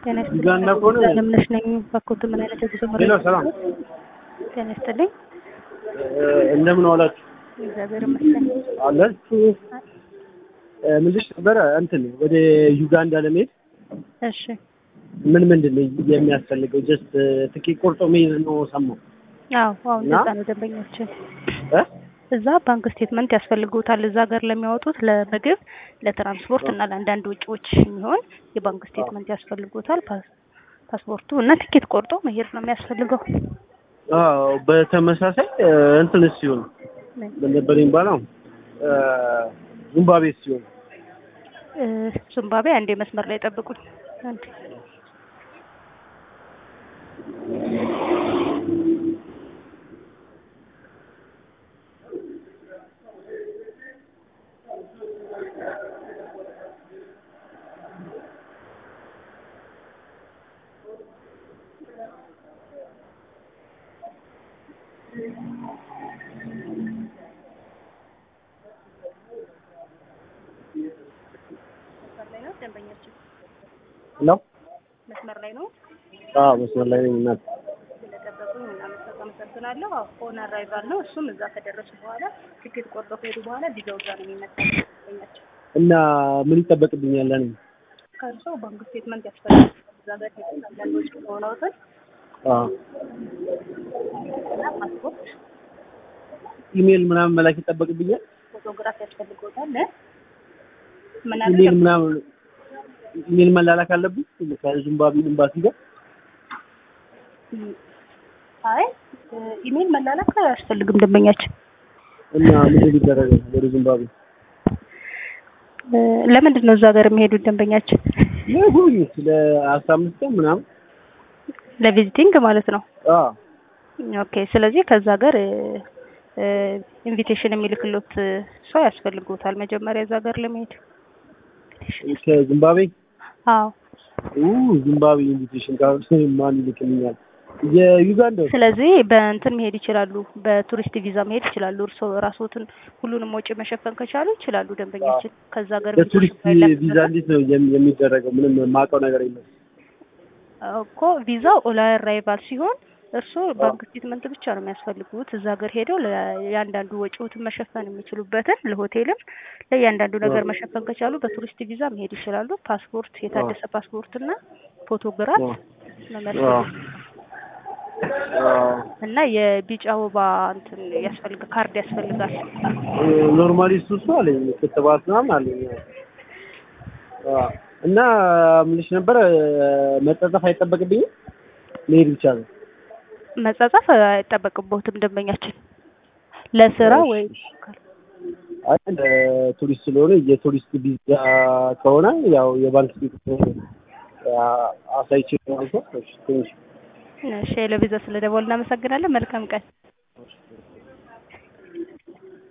ጤና ይስጥልኝ። ዩጋንዳ ከሆነ አለምነሽ ነኝ። ባኮት ምን አይነት የጉዞ መረጃ ሄሎ፣ ሰላም ጤና ይስጥልኝ። እንደምን ዋላችሁ? እግዚአብሔር ይመስገን። አላችሁ ምንድሽ ነበረ እንትን ወደ ዩጋንዳ ለመሄድ እሺ ምን ምንድን ነው የሚያስፈልገው? ጀስት ትኬት ቆርጦ መሄድ ነው ሰማሁ። አዎ አዎ እና? እንደዛ ነው። ደንበኞችን እ? እዛ ባንክ ስቴትመንት ያስፈልጉታል። እዛ ሀገር ለሚያወጡት ለምግብ፣ ለትራንስፖርት እና ለአንዳንድ ወጪዎች የሚሆን የባንክ ስቴትመንት ያስፈልጉታል። ፓስ- ፓስፖርቱ እና ትኬት ቆርጦ መሄድ ነው የሚያስፈልገው። አዎ በተመሳሳይ እ፣ እንትን ሲሆን ምን? ምን ነበር የሚባለው እ፣ ዚምባብዌ ሲሆን እ፣ ዚምባብዌ አንዴ መስመር ላይ ጠብቁኝ። አንዴ መስመር ላይ ነው ደንበኛችን ነው። መስመር ላይ ነው። አዎ መስመር ላይ ነኝ እናት። ስለጠበቁኝ እናመሰግ- አመሰግናለሁ። አዎ ፎን አራይቫል ነው። እሱም እዛ ከደረሱ በኋላ ትኬት ቆርጦ ከሄዱ በኋላ ቪዛው እዛ ነው የሚመጣው። ደንበኛችን እና ምን ይጠበቅብኛል? እኔ ከእርሶ ባንክ ስቴትመንት ያስፈልጋል። እዛ ጋር ሄደን አንዳንድ ወጪ ከሆነውትን አዎ እና ፓስፖርት፣ ኢሜል ምናምን መላክ ይጠበቅብኛል? ፎቶግራፍ ያስፈልገውታል። ምን ኢሜል አለ ምናምን ኢሜል መላላክ አለብኝ ከዚምባብዌ ኤምባሲ ጋር አይ ኢሜል መላላክ አያስፈልግም ደንበኛችን። እና ምንድን ይደረጋል ወደ ዚምባብዌ እ፣ ለምንድን ነው እዛ ሀገር የሚሄዱት ደንበኛችን? ለጉብኝት ለአስራ አምስት ቀን ምናምን ለቪዚቲንግ ማለት ነው። አዎ ኦኬ። ስለዚህ ከዛ ሀገር ኢንቪቴሽን የሚልክሎት ሰው ያስፈልጉታል መጀመሪያ እዛ ሀገር ለመሄድ። ከዚምባብዌ አዎ። ኡ ዚምባብዌ ኢንቪቴሽን ጋር ማን ይልክልኛል? የዩጋንዳ ስለዚህ በእንትን መሄድ ይችላሉ፣ በቱሪስት ቪዛ መሄድ ይችላሉ። እርስዎ ራስዎትን ሁሉንም ወጪ መሸፈን ከቻሉ ይችላሉ። ደንበኛችን ከዛ ሀገር በቱሪስት ቪዛ እንዴት ነው የሚ- የሚደረገው? ምንም የማውቀው ነገር የለም። እኮ ቪዛው ኦላ አራይቫል ሲሆን እርስዎ ባንክ ስቴትመንት ብቻ ነው የሚያስፈልጉት። እዛ ሀገር ሄደው ለእያንዳንዱ ወጪዎትን መሸፈን የሚችሉበትን ለሆቴልም ለእያንዳንዱ ነገር መሸፈን ከቻሉ በቱሪስት ቪዛ መሄድ ይችላሉ። ፓስፖርት፣ የታደሰ ፓስፖርት እና ፎቶግራፍ አዎ። ነው የሚያስፈልጉት እና የቢጫ ወባ እንትን ያስፈልግ ካርድ ያስፈልጋል። ኖርማሊ እሱ እሱ አለኝ ክትባት ምናምን አለኝ። አዎ። እና ምንሽ ነበረ መጸጸፍ አይጠበቅብኝም መሄድ ብቻ ነው። መጻጻፍ አይጠበቅቦትም ደንበኛችን ለስራ ወይ አይ ቱሪስት ስለሆነ የቱሪስት ቪዛ ከሆነ ያው የባንክ ቤት አሳይቼ ማለት ነው። እሺ፣ ትንሽ እሺ ለቪዛ ስለደወል እናመሰግናለን። መልካም ቀን።